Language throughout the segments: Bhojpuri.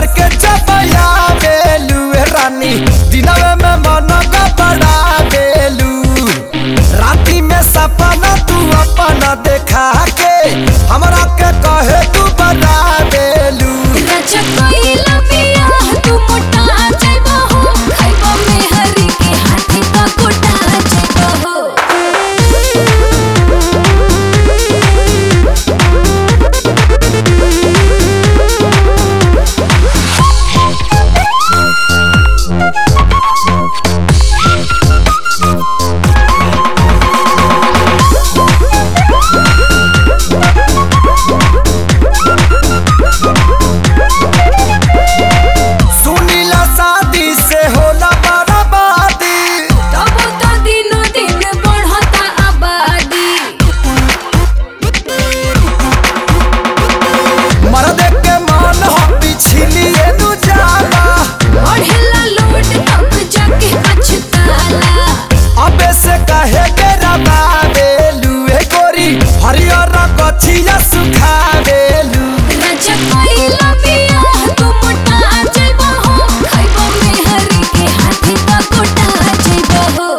के चपया बेलू ए रानी दिनवे में मन का बड़ा बेलू राती में सपना तू अपना देखा के हमरा के कहे तू बता बेलू राजा कोइला पिया तू मोटा जाइबा हो खाइबा में हरी के हाथी का कोटा जाइबा हो सुनीला शादी से होला बर्बादी तब तो दिनो दिन बढ़ता आबादी मर्द के मन हो पिछलिए नु जाला बढ़ेला लोट तब जाके पछताला अबे से कहे के रबा बेलू ए गोरी हरियर कथिया सुखा बेलू राजा कोइला पिया तू मोटा जाइबा हो खाइबा में हरी के हाथी का कोटा जाइबा हो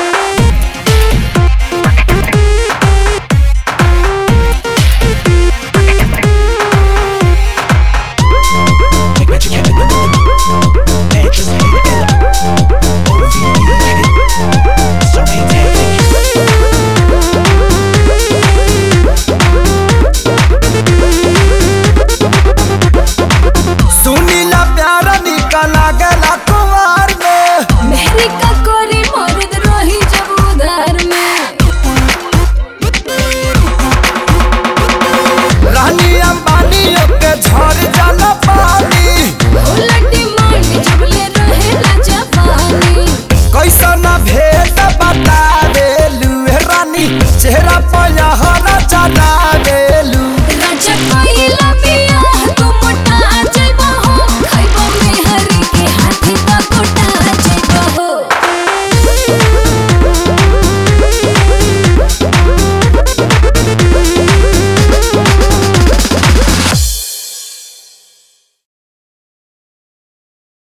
सुनीला प्यार निकल गला कुमार में मेहरी का कोरी मर्द रही जब उधार में रानी अंबानी के झड़ जा